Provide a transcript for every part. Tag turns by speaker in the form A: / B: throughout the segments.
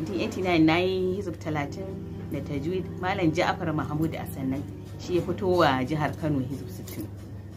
A: 1989 na yi hizib 30 da tajwid malam ja'afar mahmud a sannan shi ya fito wa jihar kano hizib 60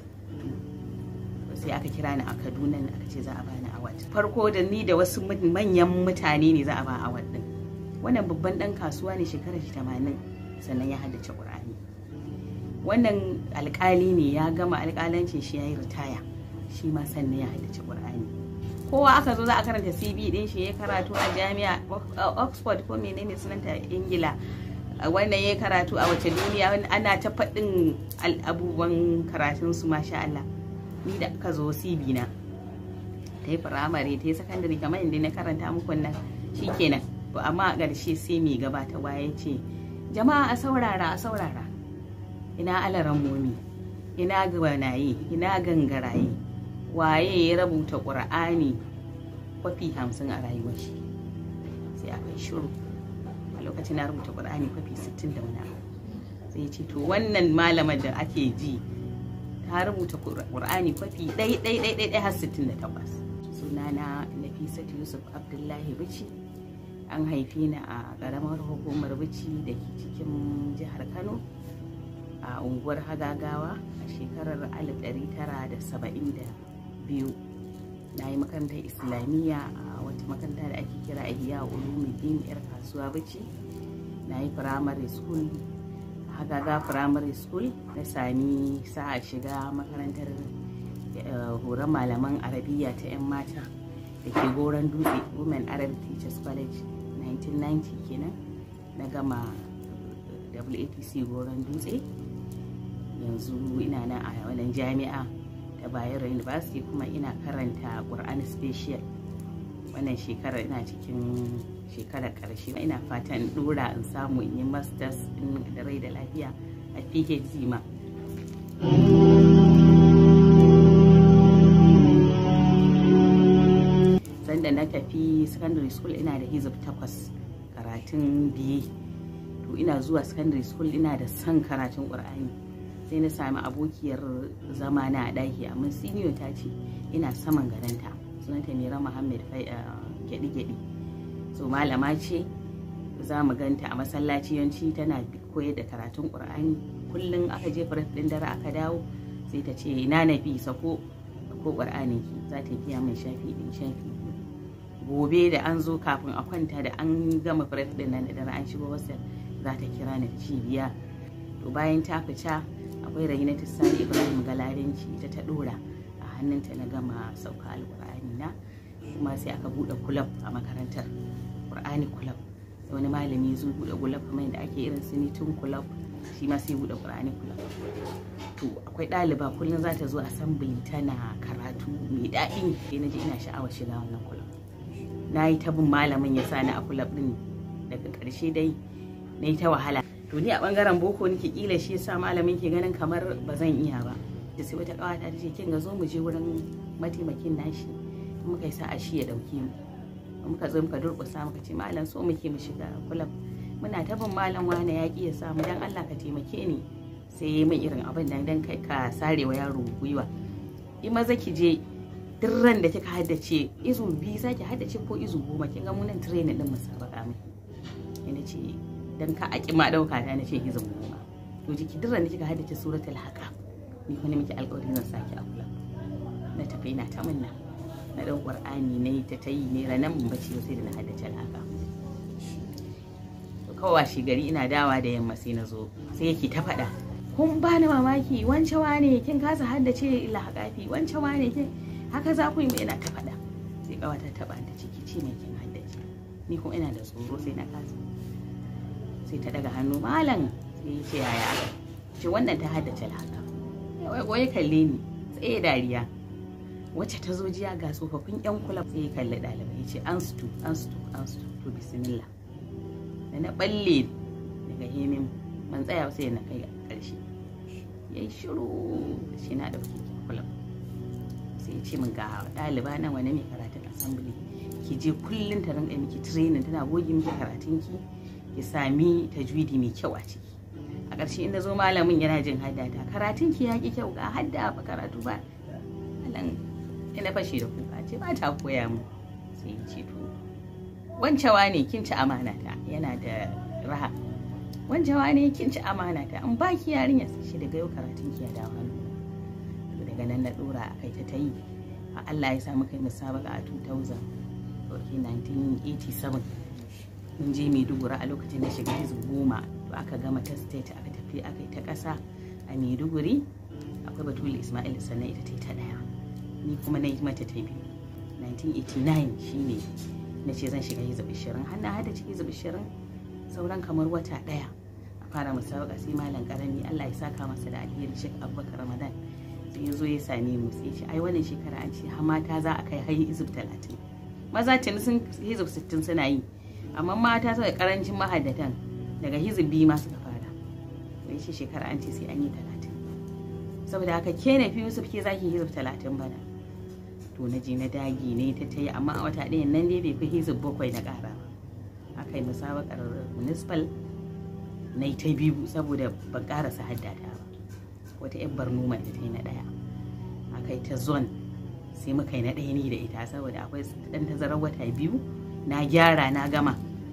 A: sai aka kira ni a kaduna aka ce za a bani award farko da ni da wasu manyan mutane ne za a ba award din wannan babban dan kasuwa ne shekarar 80 sannan ya haddace qur'ani wannan alkali ne ya gama alkalancin shi ya yi ritaya shi ma sannan ya haddace qur'ani kowa aka zo za a karanta cv din shi ya karatu a jami'a oxford ko menene sunanta ingila wannan ya karatu a wace duniya ana ta faɗin abubuwan karatun su masha Allah ni da aka zo cv na ta yi firamare ta yi sakandare kamar inda na karanta muku nan shikenan to amma a ƙarshe sai mai gabatarwa ya ce jama'a a saurara a saurara ina alaran momi ina gwanaye ina gangaraye waye ya rubuta ƙur'ani kwafi hamsin a rayuwar shi sai aka yi shiru a lokacin na rubuta ƙur'ani kwafi sittin da wani sai ya ce to wannan malamar da ake ji ta rubuta ƙur'ani kwafi ɗai ɗai ɗai ɗai har sittin da takwas sunana nafisat yusuf abdullahi bici an haife ni a ƙaramar hukumar bici da ke cikin jihar kano a unguwar hagagawa a shekarar 1972 na yi makarantar islamiyya a wata makaranta da ake kira ihya ulumuddin yar kasuwa bace na yi primary school hagaga primary school na sami sa'a shiga makarantar horon malaman arabiya ta 'yan mata da ke goron dutse women arabic teachers college 1990 kenan na gama WATC goron dutse yanzu ina nan a wannan jami'a ta Bayero University kuma ina karanta Qur'an Special wannan shekarar ina cikin shekarar karshe ina fatan dora in samu in yi masters in da rai da lafiya a PhD ma sanda na tafi secondary school ina da hizib takwas karatun biye to ina zuwa secondary school ina da son karatun ƙur'ani sai na sami abokiyar zama na a ɗaki amma senior ta ce ina saman garanta sunanta mera muhammad gyaɗi-gyaɗi so malama ce za mu ganta a masallaci yanci tana koyar da karatun ƙur'ani kullum aka je firat ɗin dare aka dawo sai ta ce na nafi sako ko ƙur'anin ki za ta biya min shafi ɗin shafi gobe da an zo kafin a kwanta da an gama firat ɗin nan da dare an shigo wasu za ta kira ni cibiya to bayan ta fita akwai rahinatu sani ibrahim galarinci ita ta dora a hannunta na gama sauka alkur'ani na kuma sai aka bude kulab a makarantar qur'ani kulab wani malami zo bude kulab kamar yadda ake irin sinitin kulab shi ma sai bude qur'ani kulab to akwai ɗaliba kullum za ta zo assembly tana karatu mai daɗi sai na ji ina sha'awar shiga wannan kulab na yi ta bin malamin ya sa ni a kulab din daga ƙarshe dai na yi ta wahala to ni a bangaren boko nake kila shi yasa malamin ke ganin kamar ba zan iya ba da sai wata kawata ta ce kin ga zo mu je wurin mataimakin nashi muka yi sa'a shi ya dauke mu muka zo muka durƙusa muka ce malam so muke mu shiga kulab muna ta bin malam wane ya ki ya samu dan Allah ka taimake ni sai ya min irin abin nan dan kai ka sarewa yaro gwiwa in maza ki je duk ran da kika haddace izu biyu zaki haddace ko izu goma kin ga mu nan training din musabaka miki ina ce dan ka aki ma dauka ta na ce hizin goma to jiki duk da kika haddace suratul haqa ni kuma miki alƙawari zan saki a kula na tafi ina ta munna na dan qur'ani ne ta tayi ne ranan mun bace sai da na haddace haqa to kawai shi gari ina dawa da yamma sai na zo sai yake ta faɗa kun ba ni mamaki wance wane kin kasa haddace lahaqafi wance wane kin haka za ku yi ina ta faɗa sai kawata ta ta ciki ce mai kin haddace ni kuma ina da tsoro sai na kasa sai ta daga hannu malam sai ya ce yaya aka ce wannan ta haddace haka wai ya kalle ni tsaye dariya wacce ta zo jiya ga tsofaffin yan kula sai ya kalli ɗalibai ya ce an stu an stu an stu to bismillah da na balle daga hemin man tsaya sai na kai ƙarshe ya yi shiru shi na ɗauki kula sai ya ce min ga ɗaliba nan wani mai karatun assembly ki je kullum ta rinka miki training tana goge miki karatun ki ki sami tajwidi mai kyau a ciki a ƙarshe inda zo malamin yana jin haddata karatun ki ya ki kyau ga hadda ba karatu ba malam ina fashe da kuka ce ba ta koya mu sai ya ce to wancewa ne kin ci amanata yana da raha wancewa ne kin ci amanata in ba ki yarinya shi daga yau karatun ki ya dawo hannu daga nan na dora a kai ta ta yi Allah ya samu kai musabaka a 2000 okay 1987 mun je Maiduguri a lokacin da shiga hizu goma to aka gama ta state aka tafi aka yi ta ƙasa a Maiduguri akwai Batul Ismail sannan ita ta yi ta ɗaya ni kuma na yi mata ta biyu 1989 shine na ce zan shiga hizu 20 har na hada ciki hizu 20 sauran kamar wata ɗaya a fara musabaka sai malam karami Allah ya saka masa da alheri Sheikh Abubakar Ramadan sai ya zo ya same mu sai ce ai wannan shekara an ce har mata za a kai har hizib 30 maza tuni sun hizib 60 suna yi amma mata suka karancin mahaddatan daga hizib biyu ma suka fara wai shi shekara an ce sai an yi 30 saboda haka ke na fi yusuf ke zaki hizib 30 bana to na je na dagi ne ta ta yi amma a wata ɗaya nan dai bai fi hizib bakwai na ƙara ba aka yi musabakar municipal na yi ta biyu saboda ban ƙarasa haddata ba wata yan barno mai ta yi na ɗaya aka yi ta zone sai muka yi na ɗaya ni da ita saboda akwai ɗan tazarar wata biyu na gyara na gama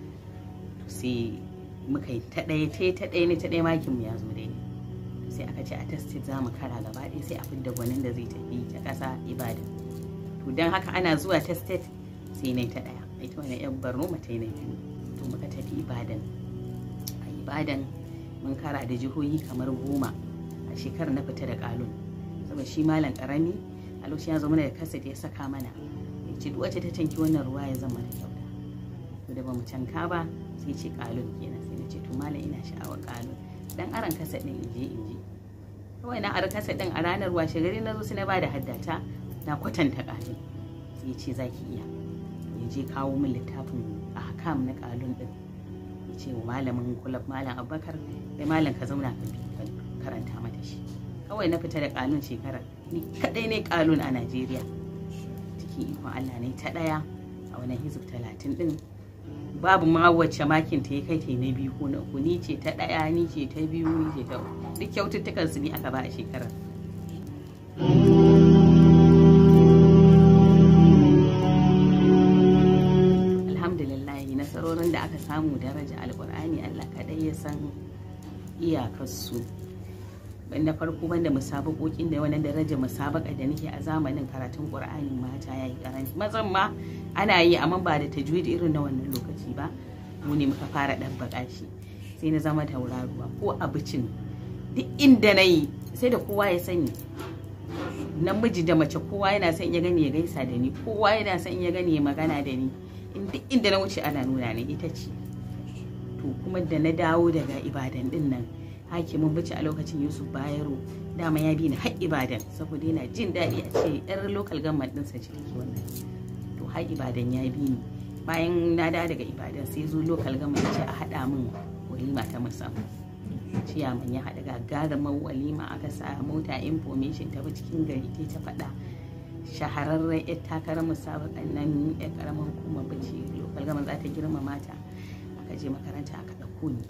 A: sai muka yi ta ɗaya ta ta ɗaya ne ta ɗaya makinmu ya zo daidai sai aka ce a tested za mu kara gaba ɗaya sai a fidda gwanin da zai tafi ta ƙasa ibadan to don haka ana zuwa tested sai na ta ɗaya ita wani yan barno mata yi na biyu to muka tafi ibadan a ibadan mun kara da jihohi kamar goma a shekarar na fita da kalun saboda shi malam karami a lokacin ya zama da kasa da ya saka mana ya ce wacce ta canki wannan ruwa ya zama da kyauta to da bamu canka ba sai ce kalun kenan sai na ce to malam ina sha'awar kalun dan aran kasa din inje inje kawai na ara kasa din a ranar washe gari na zo sai na bada haddata na kwatanta kalun sai ya ce zaki iya ya je kawo min littafin ahkam na kalun din ya ce wa malamin kulab malam abubakar sai malam ka zauna ka karanta mata shi kawai na fita da kalun shekara ni kadai ne kalun a najeriya cikin ikon allah ne ta daya a wani hizib talatin din babu ma wacce makin ta ya kai ta na biyu ko na uku ni ce ta daya ni ce ta biyu ni ce ta duk kyaututtukan su ne aka ba a shekarar alhamdulillah nasarorin da aka samu daraja alkur'ani allah kadai ya san iyakarsu na farko banda musabakokin da wani daraja musabaka da nake a zamanin karatun qur'ani mata yayi karanci mazan ma ana yi amma ba da tajwid irin na wannan lokaci ba mu ne muka fara dan baka shi sai na zama tauraruwa ko abincin duk inda na yi sai da kowa ya sani namiji da mace kowa yana son ya gani ya gaisa da ni kowa yana son ya gani ya magana da ni duk inda na wuce ana nuna ni ita ce to kuma da na dawo daga ibadan din nan hakimin bici a lokacin yusuf bayero dama ya bi ni har ibadan saboda yana jin daɗi a ce yar local government ɗinsa ce take wannan to har ibadan ya bi ni bayan na dawo daga ibadan sai zo local government ce a haɗa min walima ta musamman ciyaman ya haɗa gagarumar walima aka sa mota information ta cikin gari ta faɗa shahararren yar takarar musabakan nan yar karamar hukumar bici local government za ta girma mata aka je makaranta aka ɗauko ni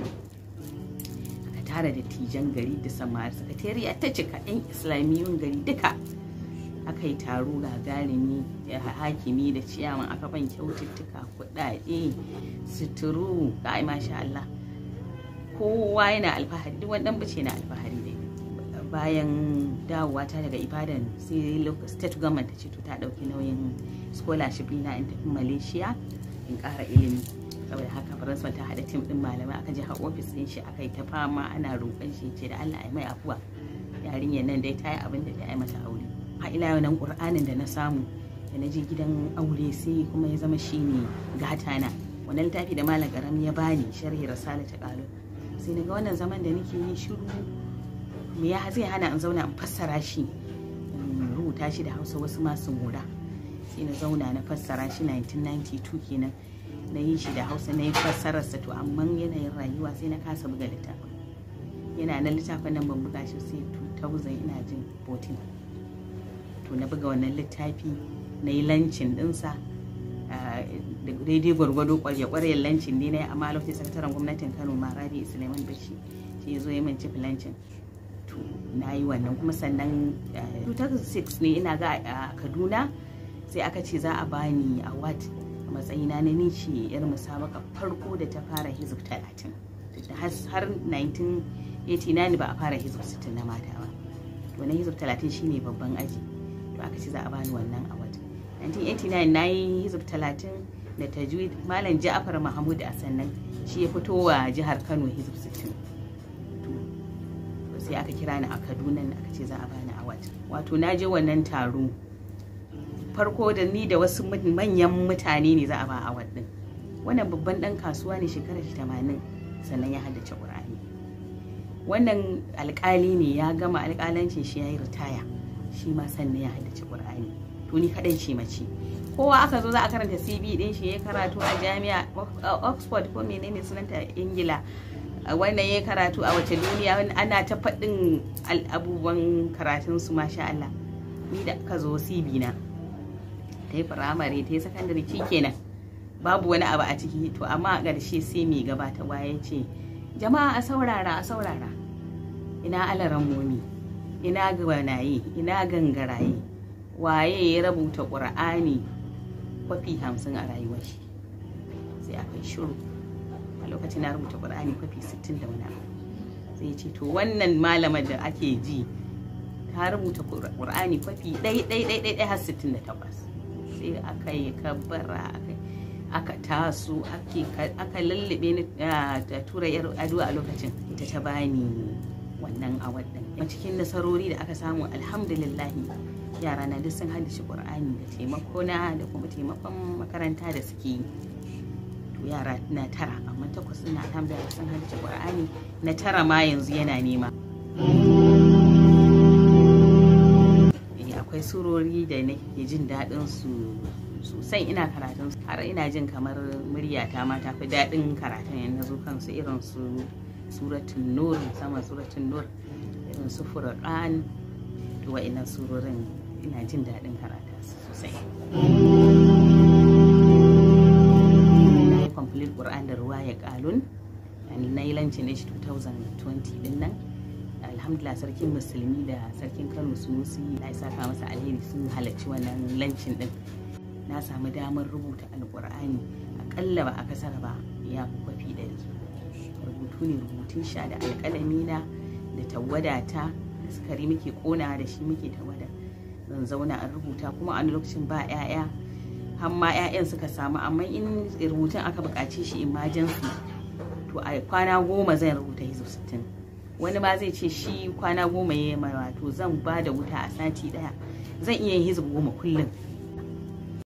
A: aka tara da tijan gari da samari sakatariya ta cika yan islamiyyun gari duka aka yi taro gagarumi da hakimi da ciyaman aka ban kyaututtuka kuɗaɗe suturu ga masha Allah kowa yana alfahari duk wani bice na alfahari da bayan dawowa ta daga ibadan sai state government ta ce to ta ɗauki nauyin scholarship na in tafi malaysia in ƙara ilimi saboda haka faransa ta haɗa tim ɗin malamai aka je har ofis ɗin shi aka yi ta fama ana roƙon shi ce da allah ya mai afuwa yarinyar nan dai ta yi abin da ta yi mata aure a ila yau nan ƙur'anin da na samu da na je gidan aure sai kuma ya zama shi ne gata na wannan littafi da malam ƙarami ya bani sharhi rasala ta ƙalo sai na ga wannan zaman da nake yi shiru me ya zai hana in zauna in fassara shi in rubuta shi da hausa wasu masu mura sai na zauna na fassara shi 1992 kenan na yi shi da hausa na yi fassararsa to amma yanayin rayuwa sai na kasa buga littafin yana na littafin nan ban buga shi sai 2000 ina jin 14 to na buga wannan littafi na yi lancin dinsa daidai gwargwado kwarya-kwaryen lancin ne na yi amma lokacin sakataren gwamnatin kano marabi suleiman bashi shi ya zo ya min cif lancin to na yi wannan kuma sannan 2006 ne ina ga a kaduna sai aka ce za a bani award a matsayina na ni ce yar musabaka farko da ta fara hizib talatin har 1989 ba a fara hizib 60 na mata ba to na hizib talatin shine babban aji to aka ce za a bani wannan award 1989 na yi hizib talatin da tajwid malam ja'afar mahmud a sannan shi ya fito wa jihar kano hizib 60 sai aka kira ni a kaduna aka ce za a bani award wato na je wannan taro farko da ni da wasu manyan mutane ne za a ba award din wannan babban dan kasuwa ne shekarar 80 sannan ya haddace qur'ani wannan alkali ne ya gama alkalancin shi ya yi ritaya shi ma sannan ya haddace qur'ani to ni kadai ce mace kowa aka zo za a karanta cv din shi ya karatu a jami'a oxford ko menene sunanta ingila wannan ya karatu a wace duniya ana ta faɗin abubuwan karatun su masha Allah ni da aka zo cv na ta yi firamare ta yi sakandare kenan babu wani abu a ciki to amma a ƙarshe sai mai gabatarwa ya ce jama'a a saurara a saurara ina alaran momi ina gwanaye ina gangaraye waye ya rubuta ƙur'ani kwafi hamsin a rayuwar shi sai aka yi shiru a lokacin na rubuta ƙur'ani kwafi sittin da wani sai ce to wannan malamar da ake ji ta rubuta ƙur'ani kwafi ɗai ɗai ɗai ɗai har sittin da takwas sai aka yi kabbara aka taso aka lullube ni da tura yar ado a lokacin ita ta bani wannan award din cikin nasarori da aka samu alhamdulillahi yara na duk sun haddace qur'ani da taimako na da kuma taimakon makaranta da suke yi to yara na tara amma takwas ina alhamdulillah sun haddace qur'ani na tara ma yanzu yana nema akwai surori da nake jin daɗin su sosai ina karatun har ina jin kamar muryata ma ta fi daɗin karatun yana zo kansu irin su suratun nur sama suratun nur irin su furqan to wa'annan surorin ina jin daɗin karata sosai na yi complete qur'an da ruwa ya kalun na yi lancin shi 2020 din nan alhamdulillah sarkin musulmi da sarkin kano sunusi na saka masa alheri sun halarci wannan lancin din na samu damar rubuta alkur'ani akalla ba a kasar ba ya fi kwafi ɗari rubutu ne rubutun sha da alƙalami na da tawada ta da sukari muke kona da shi muke tawada zan zauna a rubuta kuma a lokacin ba 'ya'ya har ma 'ya'yan suka samu amma in rubutun aka buƙace shi emergency to a kwana goma zan rubuta hizo sittin wani ma zai ce shi kwana goma ya yi wato zan ba da wuta a sati ɗaya zan iya yin hizo goma kullum